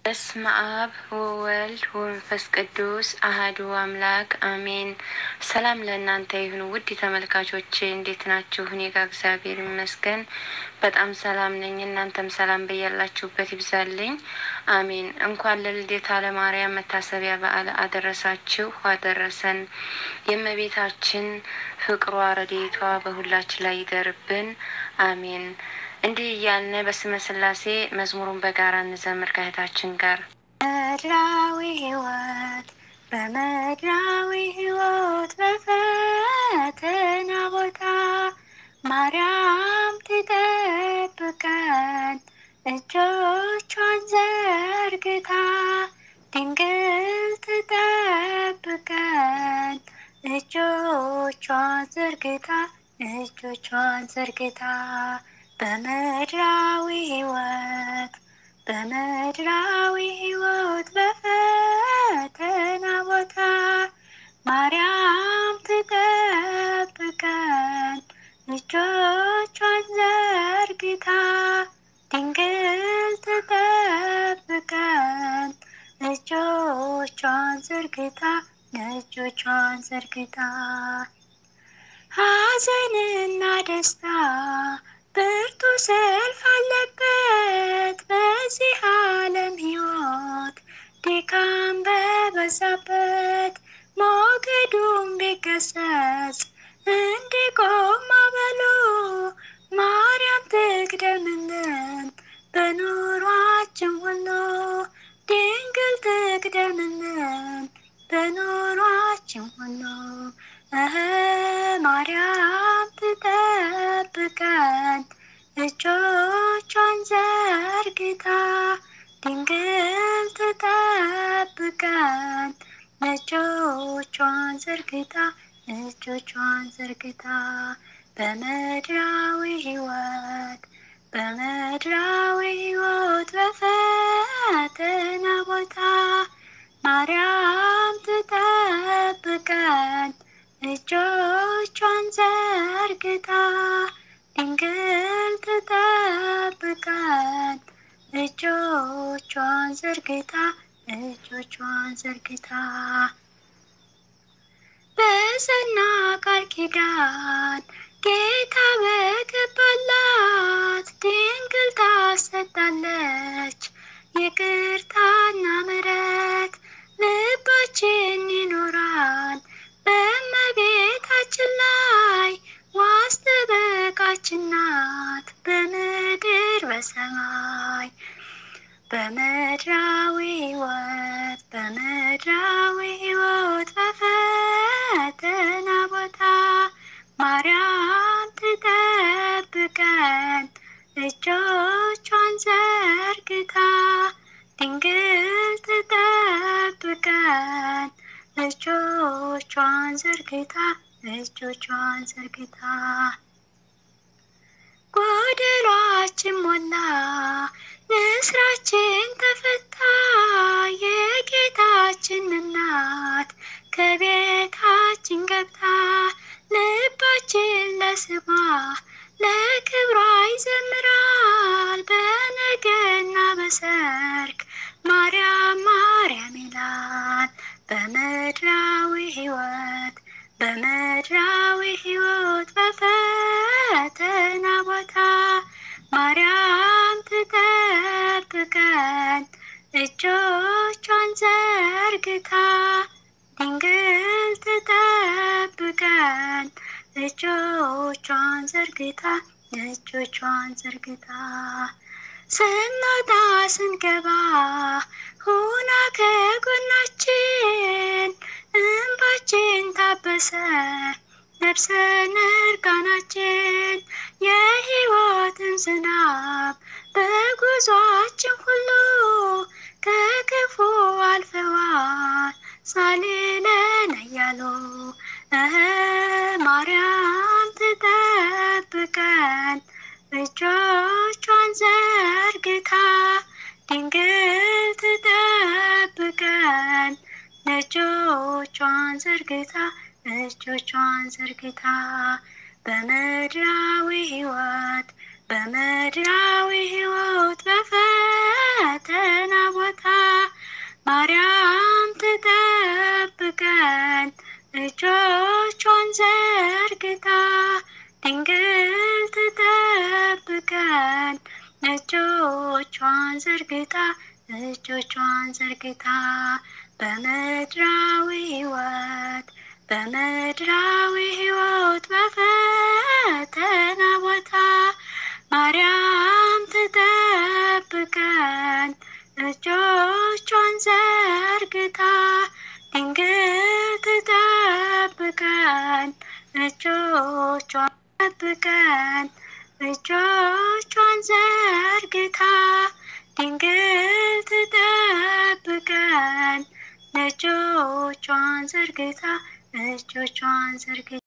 በስመ አብ ወወልድ ወመንፈስ ቅዱስ አህዱ አምላክ አሜን። ሰላም ለእናንተ ይሁን ውድ ተመልካቾቼ፣ እንዴት ናችሁ? እኔ ጋ እግዚአብሔር ይመስገን በጣም ሰላም ነኝ። እናንተም ሰላም በያላችሁበት ይብዛልኝ። አሜን። እንኳን ለልደታ ለማርያም መታሰቢያ በዓል አደረሳችሁ አደረሰን። የእመቤታችን ፍቅሯ ረድኤቷ በሁላችን ላይ ይደርብን። አሜን። እንዲህ እያልን በስመ ስላሴ መዝሙሩን በጋራ እንዘምር ከእህታችን ጋር በምድራዊ ሕይወት በምድራዊ ሕይወት በፈተና ቦታ ማርያም ትጠብቀን እጆቿን ዘርግታ ድንግል ትጠብቀን እጆቿን ዘርግታ እጆቿን ዘርግታ በምድራዊ ሕይወት በምድራዊ ሕይወት በፈተና ቦታ ማርያም ትጠብቀን እጆቿን ዘርግታ ድንግል ትጠብቀን እጆቿን ዘርግታ እጆቿን ዘርግታ ሐዘንና ደስታ ብርቱ ሰልፍ አለበት በዚህ ዓለም ሕይወት ድካም በበዛበት ሞገዱም ቢገሰጽ እንዲቆም ማዕበሉ ማርያም ትቅደምልን በኑሯችን ሁሉ ድንግል ትቅደምልን በኑሯችን ሁሉ እህ ማርያም ትጠብቀን እጆቿን ዘርግታ ድንግል ትጠብቀን እጆቿን ዘርግታ እጆቿን ዘርግታ በምድራዊ ሕይወት በምድራዊ ሕይወት በፈተና ቦታ ማርያም ትጠብቀን እጆቿን ዘርግታ ድንግል ትጠብቀን እጆቿን ዘርግታ እጆቿን ዘርግታ በጸና ቃል ኪዳን ጌታ በገባላት ድንግል ታሰጣለች ይቅርታና ምሕረት ልባችን ይኖራል በእመቤታችን ላይ ዋስ ጠበቃችን ናት በምድር በሰማይ በምድራዊ ሕይወት በምድራዊ ሕይወት በፈተና ቦታ ማርያም ትጠብቀን እጆቿን ዘርግታ ድንግል ትጠብቀን እጆቿን ዘርግታ እጆቿን ዘርግታ ጎደሏችን ሞላ ንስራችን ተፈታ የጌታችን እናት ከቤታችን ገብታ ልባችን ለስሟ ለክብሯ ይዘምራል በነገና በሰርክ ማርያም ማርያም ይላል በምድራዊ ሕይወት በምድራዊ ሕይወት በፈተና ቦታ ማርያም ትጠብቀን እጆቿን ዘርግታ ድንግል ትጠብቀን እጆቿን ዘርግታ እጆቿን ዘርግታ ስንወጣ ስንገባ ሁና ከጎናችን እንባችን ታበሰ ለብሰን እርቃናችን የሕይወትን ዝናብ በጉዟችን ሁሉ ከክፉ አልፈዋል ሳሌለን እያሉ እህ ማርያም ትጠብቀን እጆቿን ዘርግታ ድንግል ትጠብቀን እጆቿን ዘርግታ እጆቿን ዘርግታ በምድራዊ ሕይወት በምድራዊ ሕይወት በፈተና ቦታ ማርያም ትጠብቀን እጆቿን ዘርግታ ድንግል ትጠብቀን እጆቿን ዘርግታ እጆቿን ዘርግታ በምድራዊ ሕይወት በምድራዊ ሕይወት በፈተና ቦታ ማርያም ትጠብቀን እጆቿን ዘርግታ ድንግል ትጠብቀን እጆቿን ጠብቀን እጆቿን ዘርግታ ድንግል ትጠብቀን እጆቿን ዘርግታ እጆቿን ዘርግታ